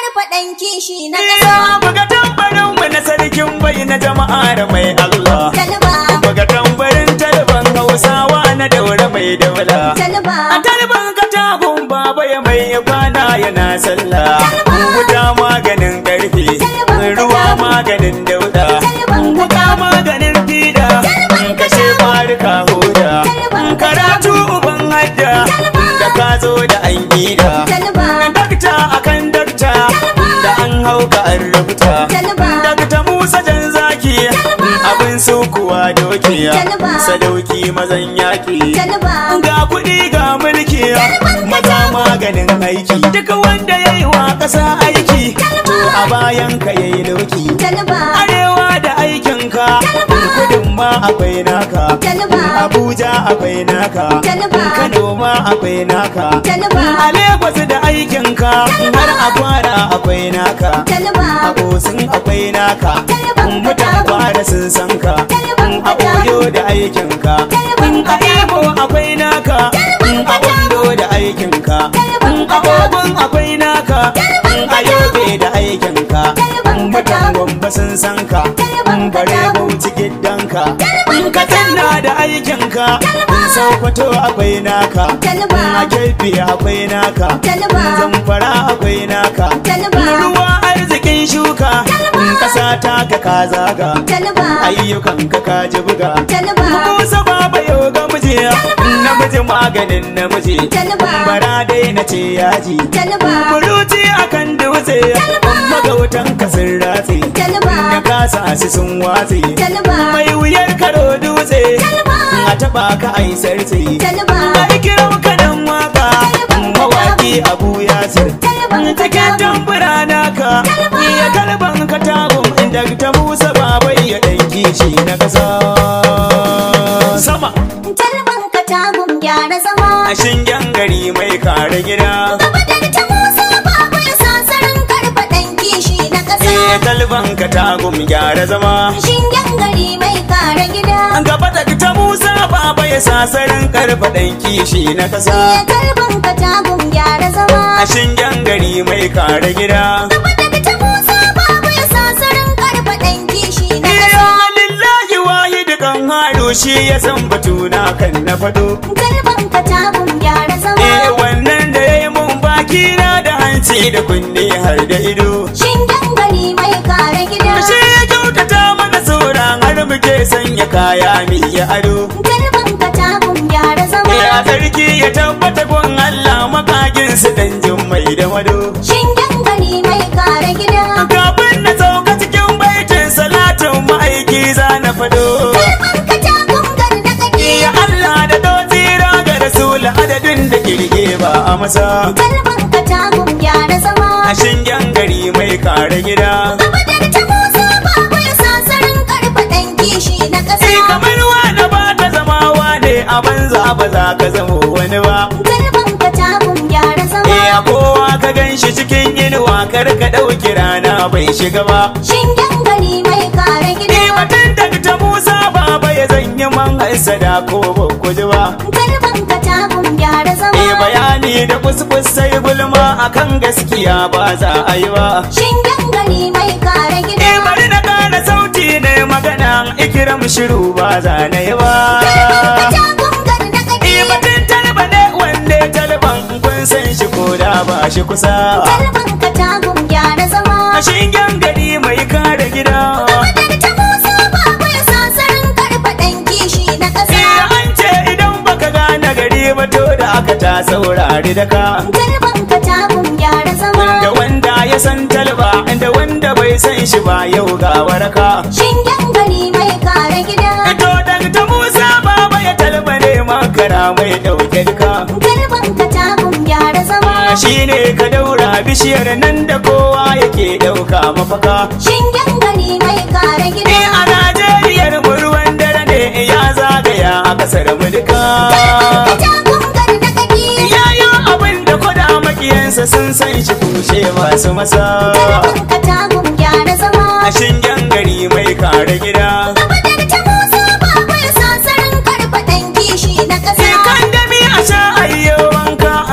karfaɗan kishi na Iya ƙasa. buga tambarin mu na sarkin bai na jama'ar mai Allah. Talba, Buga tambarin talban Hausawa na daura mai daula. talba, A talban katabun baba ya mai kwana yana sallah. Wuta maganin karfe, ruwa maganin dauda. Wuta maganin fida, kashe farika hoda. Karatu uban hadda, da ka zo da an gida. talba, Dakta akan dakta, da an hauka an rubuta. talba, Dakta Musa jan zaki, abin su kuwa doki. Sadauki mazan yaki. talba, Ga kuɗi ga mulki, maza maganin aiki. Duk wanda ya yi wa ƙasa aiki, to a bayan ka ya yi lauki. talba, Arewa da aikinka, kudin ma akwai naka. talba, Abuja akwai naka, Kano ma akwai naka. talba, A Lagos da aikinka, har a kwara akwai naka. A talba, Osun akwai naka, mutan kwara sun san ka. A Oyo da aikinka, a Imo akwai naka. A Ondo da aikinka, a Ogun akwai naka. A Yobe da aikinka, mutan Gombe sun san ka. Bare Bauchi gidanka, Katsina da aikinka. Sokoto akwai naka, a Kebbi akwai naka. Zamfara akwai naka. Ruwa arzikin shuka, ƙasa ta ka ka zaga. Ayyukan ka ka ji buga. Musa baba yau ga miji, namiji maganin namiji. Bara dai na ce yaji. Buruci akan dutse, magautan ka sun ratse. Na kasa su sun watse. Mai wuyar karo dutse, a taɓa ka ai sarce. Ai kiran ka dan waka, mawaki abu yasir. Cikin tambura naka, iya kalban ka tagun inda ta Musa babai ya ɗan kishi na ƙasa. Sama Talban ka tagun gyara zama. a shingen gari mai kare gida. Gabatar ta Musa babu ya sasarin karfaɗan kishi na ƙasa. Eh talban ka tagun gyara zama. Shingen gari mai kare gida. An gaba da ta Musa baba ya sasarin karfa ɗan kishi na ƙasa. Ya talban ka tagun gyara zama. A shingen gari mai kare gida. Gabatar ta Musa babu ya sasarin karfaɗan kishi na ƙasa. Iya lillahi wahidu kan haru shi ya san batuna kan na faɗo. Talban ka tagun gyara Eh zama. wannan da ya yi mun baki na da hanci da kunne har da ido. Shingen gari mai kare gida. Shi ya kyautata mana sauran har muke sanya kaya mi ya ado. Talban ka tagun gyara zama. Eh a sarki ya tabbata gun Allah makagin su dan mai da wado. Shingen gari mai kare gida. Kafin na sauka cikin baitin salatin ma'aiki za na fado. Talban ka tagun gar da kake. Ya Allah da dotira ga Rasul adadin da kirge ba a masa. Talban ka tagun gyara zama. A shingen gari mai kare gida. Gabatar ta Musa babu ya sasarin karfaɗan kishi na ƙasa. Sai kamar wani ba ka zama wane a banza ba za ka zama wani ba. Talban ka tagun gyara zama. Eh a kowa ka gan shi cikin inuwa kar ka ɗauki rana bai shiga ba. Shingen gari mai kare gida. Eh batun daga ta Musa baba ya zanyi man haisada ko ba ku ji ba. Talban ka tagun gyara zama. Eh bayani da kuskus sai gulma akan gaskiya ba za a yi ba. Shingen gari mai kare gida. Eh bari na ƙara sauti ne magana ikiram shiru ba za na yi ba. Talban ka tagun gar da kake. Eh batun talba ne wanda ya talban kun san shi ko da ba shi kusa. Talban ka tagun gyara zama. A shingen gari mai kare gida. Gabatar ta Musa babu ya sasarin karfaɗan kishi na ƙasa. Eh an ce idan baka gane gari ba to da aka ta saurari da ka. Talban ka tagun gyara zama. Da wanda ya san talba da wanda bai san shi ba yau ga waraka. Shingen gari mai kare gida. Ito daga ta Musa baba ya talba ne makara mai ɗauke duka. Talban ka tagun gyara zama. Shi ne ka daura bishiyar nan da kowa yake ɗauka mafaka. Shingen gari mai kare Eh gida. a Najeriyar mu ruwan dare ne ya zagaya a kasar mu duka. Ka tagun gar da kake. Yayo abin da kwada makiyansa sun san shi kushe masu masa. Talban ka tagun gyara zama. A shingen gari mai kare gida. Gabatar ta Musa babu ya sasarin karfaɗan kishi na ƙasa. Sai kan dami a sha ayyo wanka a kasa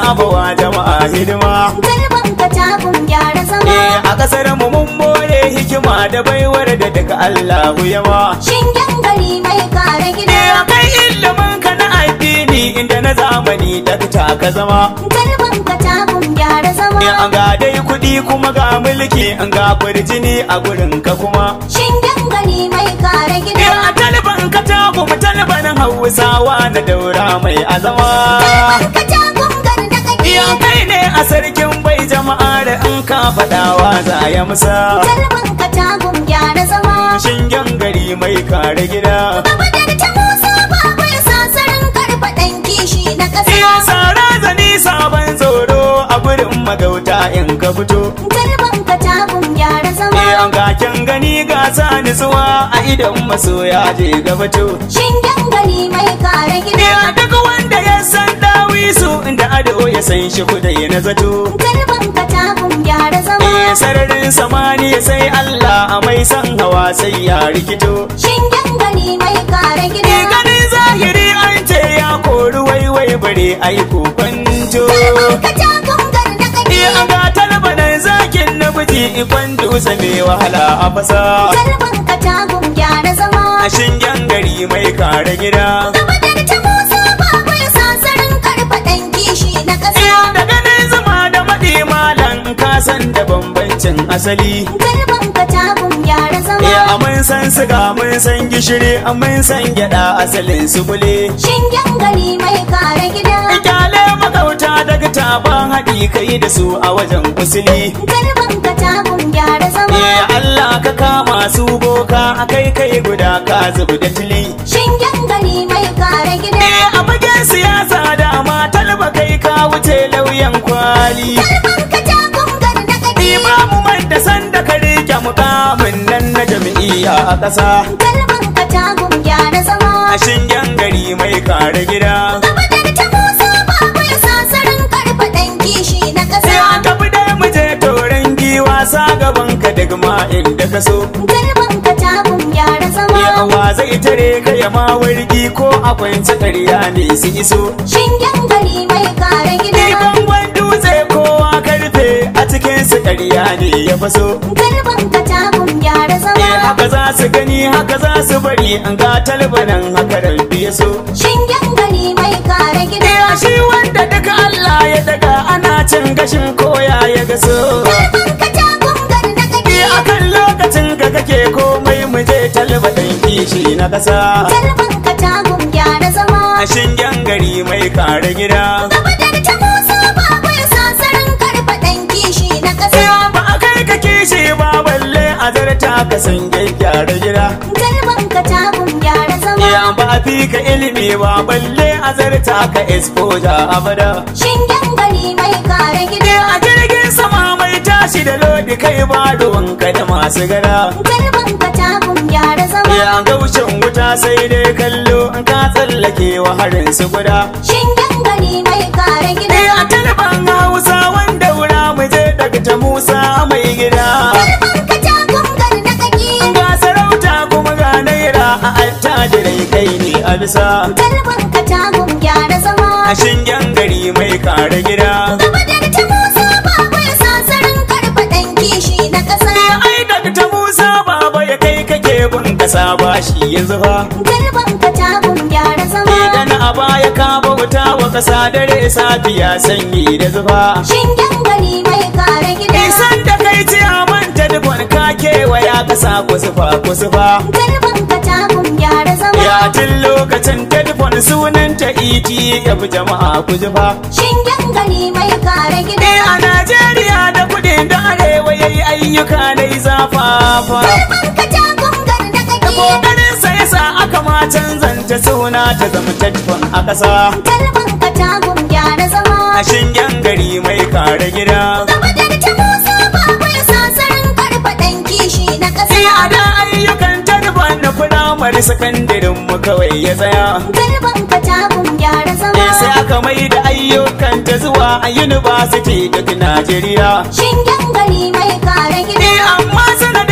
saba wa jama'a hidima Talban ka takun gyara Eh zama. a kasar mu mun more hikima da baiwar da daga Allahu yawa Shingen gari mai kare Eh gida. akai ilimin ka na addini inda na zamani dakta ka zama Talban ka takun gyara Eh zama. an ga dai kuɗi kuma ga mulki an ga kurjini a gurin ka kuma Shingen gari mai kare Eh gida. a talban ka tagu mu talbanin Hausawa na daura mai azama Talban ka takun gar da kake. Iya kai ne a sarkin bai jama'a da in ka faɗawa za ya musa Talban ka takun gyara zama. Shingen gari mai kare gida Gabadar ta Musa babu ya sasarin karfa ɗan kishi na Iya ƙasa. sara zani sabon tsoro a gurin magauta in ka fito Talban ka takun gyara zama. Eh an ga kyan gani ga sa nutsuwa a idan masoya je gabato Shingen gari mai kare gida. Iya duk wanda ya san dawisu inda ado ya san shi kudai na zato Talban ka takun gyara zama. Eh sararin samaniya sai Allah a mai san hawa sai ya rikito Shingen gari mai kare Ni gida. ganin zahiri an ce ya kori waiwai bare aiko kwanto Ka takun gar da kake. Ni an ga talbanan zakin na miji ikon dutse mai wahala a fasa Talban ka takun gyara zama. A shingen gari mai kare gida Gabadar ta Musa babu ya sasarin karfa ɗan kishi na ƙasa. Da ganin zuma da maɗi malam ka san da bambancin asali Talban ka takun gyara zama. Eh a mun san siga mun san gishiri a mun san gyaɗa asalin su kule Shingen gari mai kare gida. Kyale magauta daga taban haɗi kai da su a wajen usuli Talban ka takun gyara zama. Eh Allah ka kama su boka a kai kai guda ka zubu da tili Shingen gari mai kare gida. Eh a fagen siyasa dama talba kai ka wuce lauyan kwali Talban ka takun gar da kake. Ni ba mu manta sanda ka rike mukamin nan na jam'iyya a ƙasa Talban ka takun gyara zama. A shingen gari mai kare gida Gabadar ta Musa babu ya sasarin karfa ɗan kishi na Sai ƙasa. an tafi dai mu je toren giwa sa gaban ka daga ma inda ka so Talban ka takun gyara zama. Yawa zai tare ka ya ma wargi ko akwai ƙarya ne su iso Shingen gari mai kare Ni gida. bangon dutse kowa karfe a cikin su ƙarya ne ya faso Talban ka takun gyara Eh zama. haka za su gani haka za su bari an ga talbanan haka rabbi ya so Shingen gari mai kare gida. Eh shi wanda daga Allah ya daga ana cin gashin koya ya gaso Talban ka takun gar da kake. Eh akan lokacin ka kake komai mu je talbadan kishi na ƙasa Talban ka takun gyara zama. A shingen gari mai kare gida Gabadar ta Musa babu ya sasarin karfa ɗan kishi na ƙasa. ba a kai ka kishi ba balle a zarta ka san gyara gida Talban ka takun gyara zama. Ya ba a fi ka ilimi ba balle a zarta ka exposure abada Shingen gari mai kare gida. A jirgin sama mai tashi da lodi kai ba ruwanka da masu gara Talban ka takun gyara zama. Ya gaushin wuta sai dai kallo in ka tsallake wa harin su guda Shingen gari mai kare gida. a talban hausa wanda wura mu je daga ta musa mai gida Talban ka takun gar da kake. ga sarauta kuma ga naira a attajirai kai ne a bisa Talban ka takun gyara zama. a shingen gari mai kare gida Gabadar ta Musa babu ya sasarin karfa ɗan kishi na ƙasa. ai daga ta musa baba ya kai kake bin kasa ba shi yanzu fa Talban ka takun gyara zama. idan a baya ka bauta wa kasa dare safiya sanyi da zufa Shingen gari mai kare gida. isan da kai ci a manta dubon ka kewaya kasa kusufa kusufa Talban ka takun gyara zama. ya tun lokacin telefon sunanta iti ya fi jama'a kujufa Shingen gari mai kare gida. a najeriya da kudin da arewa ya yi ayyuka na zafafa Talban ka takun gar da da kake. kokarin sa yasa aka ma canzanta suna ta zama telefon a ƙasa Talban ka takun gyara zama. a shingen gari mai kare gida Gabadar ta Musa babu ya sasarin karfa ɗan kishi na ƙasa. a da ayyukan telefon na firamare sakandirin mu kawai ya tsaya Talban ka takun gyara Eh, zama. sai aka mai da ayyukan ta zuwa a university duk Najeriya. Shingen gari mai kare gida. Eh, amma sanadin daga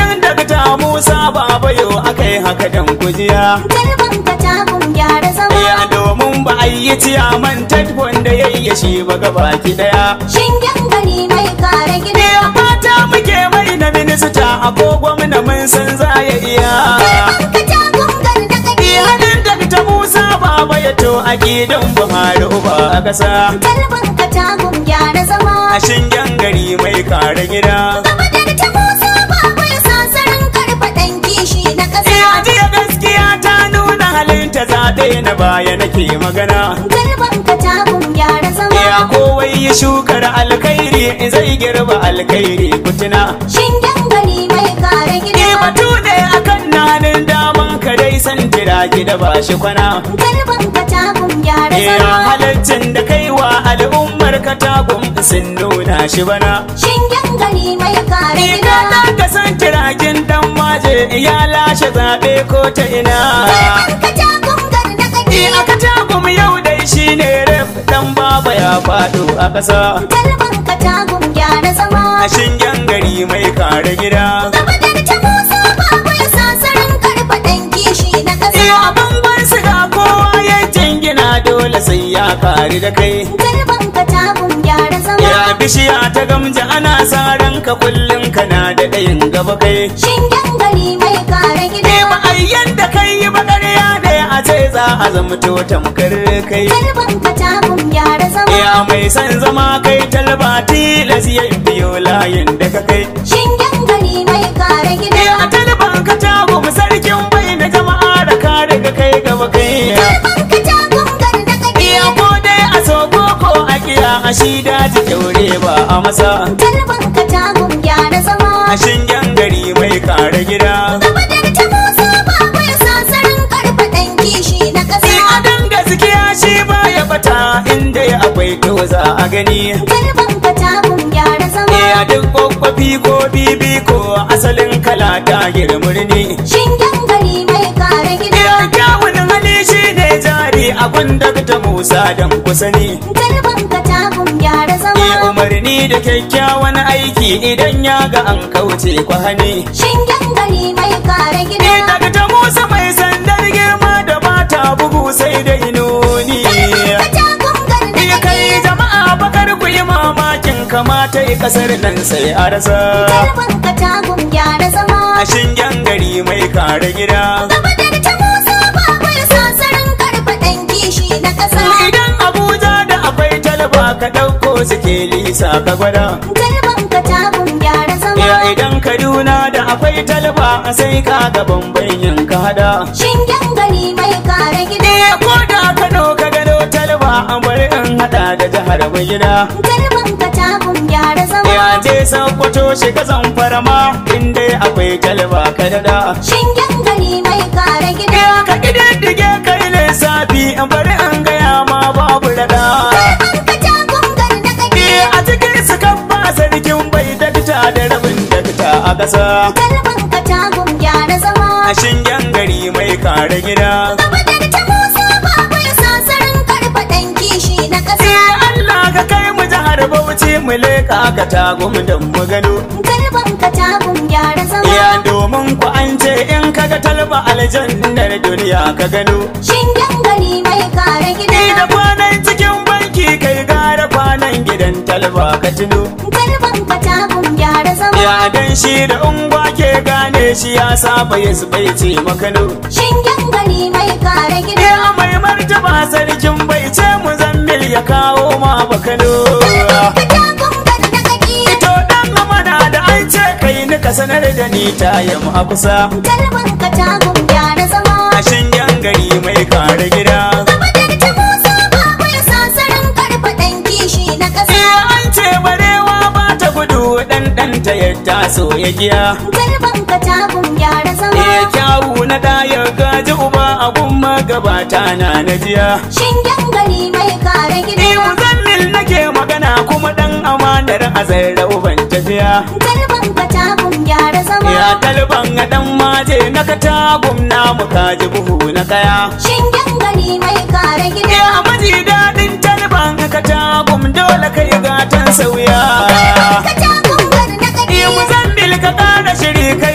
dakta musa baba yau akai haka dan kujiya Talban ka tagun gyara zama. ya domin ba a yi ciyaman tatfon da ya yi shi ba gabaki daya Shingen gari mai kare gida. ya mata muke mai na minista a ko gwamna mun san za ya iya Talban ka tagun gardaɗaɗi. Iyanin dakta musa baba ya to a gidan buhari uba a ƙasa Talban ka tagun gyara zama. a shingen gari mai kare gida Gaba da ta Musa babu ya sasarin karfa ɗan kishi na ƙasa. Iya jiya gaskiya ta nuna halinta zaɓe na baya nake magana Talban ka tagun gyara zama. Ya kowai ya shukar alkhairi zai girba alkhairi kutuna Shingen gari mai kare Ni gida. batu ne akan nanin daman ka dai san tira gida ba shi kwana Talban ka tagun gyara Ya zama. halaccin da kai wa al'ummar ka tagun sun nuna shi bana Shingen gari mai kare Ina gida. da ka san tirakin dan maje ya lashe zaɓe ko ta ina Talban ka tagun gardaɗaɗi. Ni aka tagum yau dai shine ref dan baba ya faɗo a ƙasa Talban ka tagun gyara zama. a shingen gari mai kare gida Gaba da ta Musa babu ya sasarin karfa ɗan kishi na ƙasa. Iya bangon siga kowa ya jingina dole sai ya kare da kai Talban ka tagun gyara zama. Ya bishiya ta gamja ana sa ranka kullum kana da ɗayin gaba kai Shingen gari mai kare gida. Ne ma'ayyan da kai yi bakarya da a ce za a zamto tamkar kai Talban ka tagun gyara zama. Ya mai son zama kai talba tilas ya biyo layin da ka kai Shingen gari mai kare gida. Ya talban ka tago mu sarkin bai da jama'a da ka daga kai gaba kai Talban ka tagun gardaɗaɗi. Iya ko dai a so ko ko a kiya a shi daji kyaure ba a masa Talban ka tagun gyara zama. a shingen gari mai kare gida Gaba da ta Musa babu ya sasarin karfa ɗan kishi na ƙasa. Sai a dan gaskiya shi ba ya bata inda ya akwai to za a gani Talban ka tagun gyara zama. Iya duk kwakwafi ko bibi ko asalin kala ta girmurni Shingen gari mai kare gida. Iya kyawun hali shi ne jari a gunda ta Musa dan kusani Talban ka tagun gyara Iya zama. umarni da kyakkyawan aiki idan ya ga an kauce kwahani Shingen gari mai kare Ni gida. daga ta Musa mai sandar girma da bata bugu sai dai nuni. Ka tagun Iya kai gardaɗaɗi. jama'a bakar ku yi mamakin kamata yi kasar nan sai a rasa. Talban ka tagun gyara zama. A shingen gari mai kare gida. Gaba da ta Musa babu ya sasarin karfa ɗan kishi na ƙasa. Idan Abuja da akwai talaba ka ɗauko suke lisa ka gwada. Talban ka tagun gyara zama. Ya idan Kaduna da akwai talaba sai ka ga bambanyin ka hada. Shingen gari mai kare gida. Iya ko da Kano ka gano talaba an bari in hada da jihar mai gida. Talban ka tagun gyara zama. Ya je sakwato shiga zamfara ma inda akwai talaba ka dada. Shingen gari mai kare gida. Ya ka ƙididdige kai lissafi in bari an gaya ma babu rada. Talban ka tagun gardaɗaɗi. Iya a cikin su kan ba sarkin bai dakta da rabin dakta a ƙasa. Talban ka tagun gyara zama. A shingen gari mai kare gida. Gaba da ta Musa babu ya sasarin karfa ɗan kishi na ƙasa. Iya Allah ka kai mu jihar Bauchi mu leƙa ka tago mu dan mu gano. Talban ka tagun gyara zama. Iya domin ku an ce in kaga talba aljannar duniya ka gano. Shingen gari mai kare Ni gida. da kwanan cikin banki kai gara kwanan gidan talba ka tuno. Talban ka tagun gyara zama. Ya dan shi da ungwa ke gane shi ya saba ya bai ce makano. Shingen gari mai kare gida. Ya mai martaba sarkin bai ce mu zammil ya kawo ma bakano. Ka tagun gardaɗaɗi. Ito dan amana da an ce kai ni ka sanar da ni ta yamma a kusa. Talban ka tagun gyara zama. A shingen gari mai kare gida. Gaba da ta Musa babu ya sasarin karfa ɗan kishi na ƙasa. Ya an ce barewa ba ta gudu dan ɗanta ya taso ya giya. Talban ka tagun gyara zama. Ya kyawu na da ya gaji uba a gumma gabata na na jiya. Shingen gari mai kare Ni gida. muzammil nake magana kuma dan amanar azar uban tafiya. Talban ka tagun gyara zama. Ya talban a dan maje na ka tagum na mu kaji buhu na kaya. Shingen gari mai kare gida. Ya maji daɗin talban ka tagum dole kai gatan sauya. Ka tagun gardaɗaɗi. Ni muzammil ka ƙara shiri kai ma ka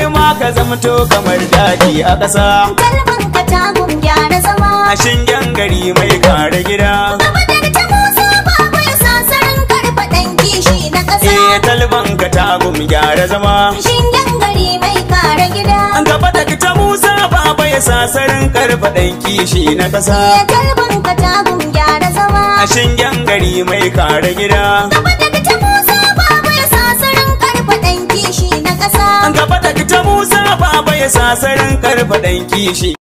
ka zamto kamar daji a ƙasa Talban katagun gyara zama. a shingen gari mai kare gida Gaba da ta Musa babu ya sasarin karfa ɗan kishi na ƙasa. eh talban ka tagum gyara zama Shingen gari mai kare gida. an gaba da ta musa baba ya sasarin karfa ɗan kishi na ƙasa Ya talban katagun gyara zama. a shingen gari mai kare gida Gaba da ta Musa babu ya sasarin karfa ɗan kishi na ƙasa. an gaba da ta musa baba ya sasarin karfa ɗan kishi